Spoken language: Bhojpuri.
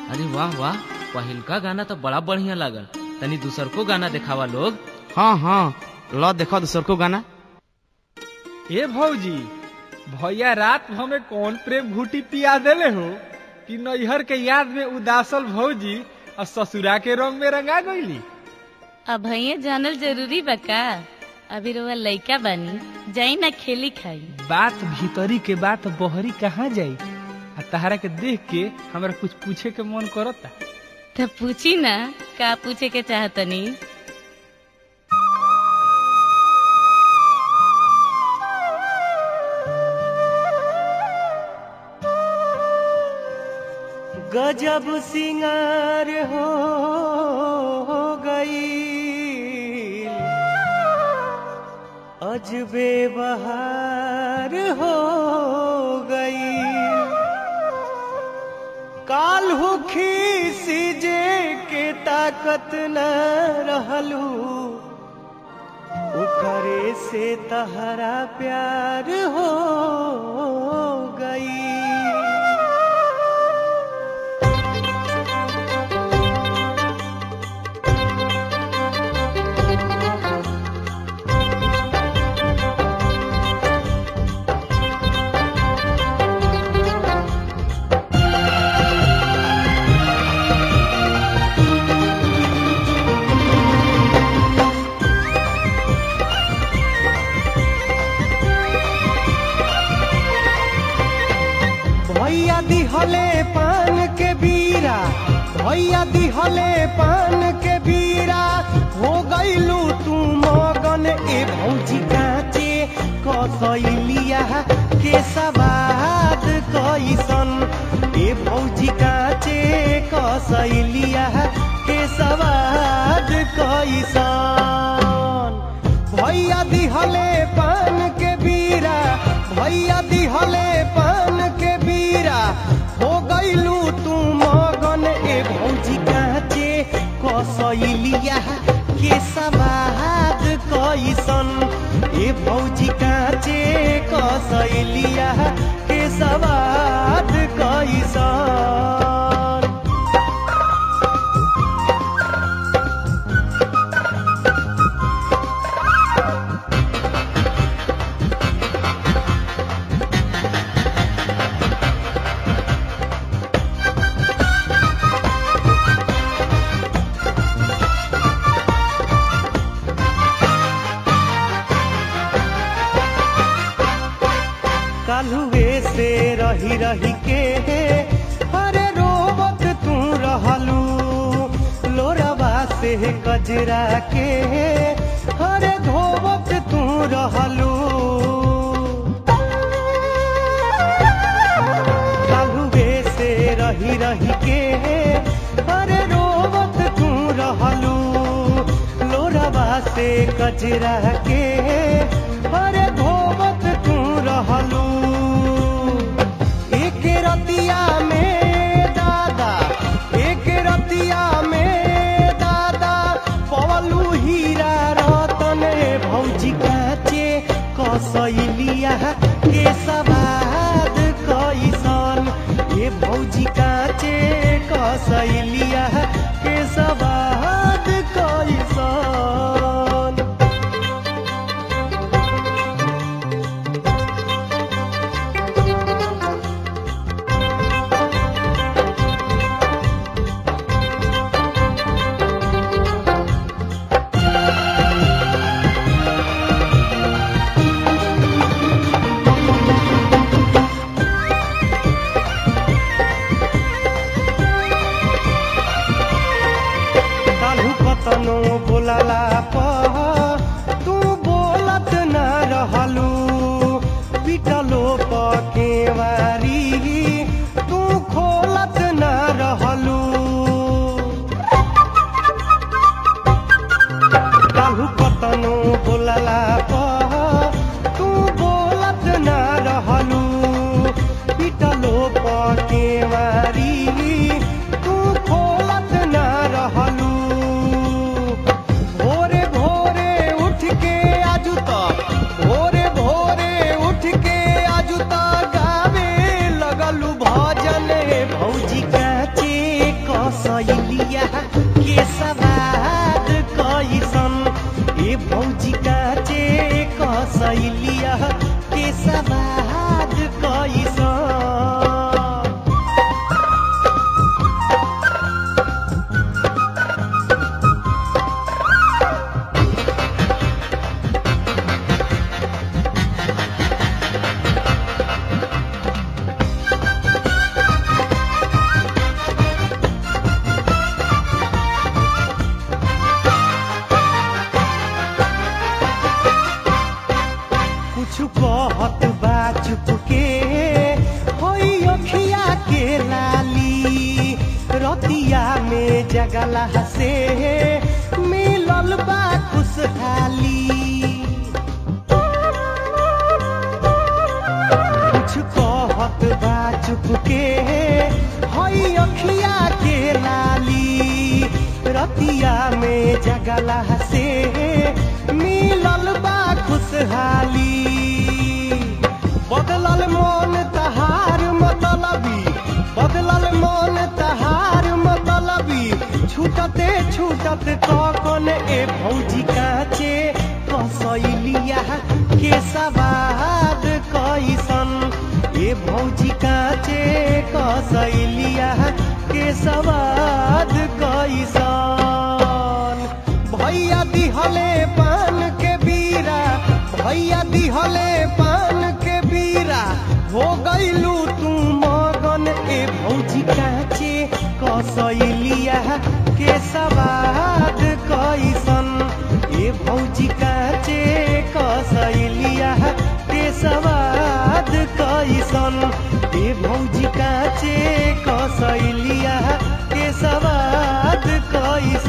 अरे वाह वाह पहिलका गाना तो बड़ा बढ़िया लागल तनी दूसर को गाना दिखावा लोग हाँ हाँ लो देखो दूसर को गाना ए भौजी भैया रात हमें कौन प्रेम घूटी पिया देले हो कि नैहर के याद में उदासल भौजी और ससुरा के रंग में रंगा गईली अब भैया जानल जरूरी बा का अभी रोवा लइका बानी जाई ना खेली खाई बात भीतरी के बात बहरी कहाँ जाई आ तहरा के देख के हमरा कुछ पूछे के मन करता तब पूछी ना का पूछे के चाहतनी गजब सिंगार हो गई अजबे बहार हो गई काल हुखी सीजे के ताकत न रहलू ओकरे से तहरा प्यार हो गई भैया दिहले पान के बीरा भैया दिहले पान के बीरा हो गईलू तू मगन ए भौजी काचे कसैलिया के सवाद कैसन ए भौजी काचे कसैलिया के सवाद कैसन भैया दिहले पान के बीरा भैया दिहले पान के बीरा हो गईलू तू मगन ए भौजी काचे कसैलिया के सवाद कैसन ए भौजी काचे कसैलिया के सवाद कैसन कालुए से रही रही के अरे रोवत तू रहलू लोरवा से कजरा के अरे धोवत तू रहलू कालुए से रही रही के अरे रोवत तू रहलू लोरवा से कजरा के अरे धोवत तू रहलू एक रतिया में दादा एक रतिया में दादा पवलू हीरा रतन भौजी काचे कसैलिया के सवाद कैसन ये भौजी काचे कसैलिया के सवाद कैसन काल्हू कतनो बोलाला प तू बोलत न रहलू पिटलो पकेवारी तू खोलत न रहलू काल्हू कतनो बोलाला प तू बोलत न रहलू पिटलो पकेवारी तू खोलत न रहलू भोर कसैलिया के सवाद कैसन ए भौजी काचे कसैलिया के सवाद कैसन कुछ कहत बा चुप के होई अखिया के लाली रतिया में जगला से मिलल बा खुशहाली कुछ कहत बा चुप के होई अखिया के लाली रतिया में जगला से मिलल बा खुशहाली बदलल मन तहार मतलबी बदलल मन तहार मतलबी छूटते छूटत कौन ए भौजी काचे कसैलिया के सवाद कैसन ए भौजी काचे कसैलिया के सवाद कैसन भैया दिहले पान के बीरा भैया दिहले पान के बीरा हो गईलू तू मगन ए भौजी काचे कसैलिया के सवाद कैसन ए भौजी काचे कसैलिया के सवाद कैसन ए भौजी काचे कसैलिया के सवाद कैसन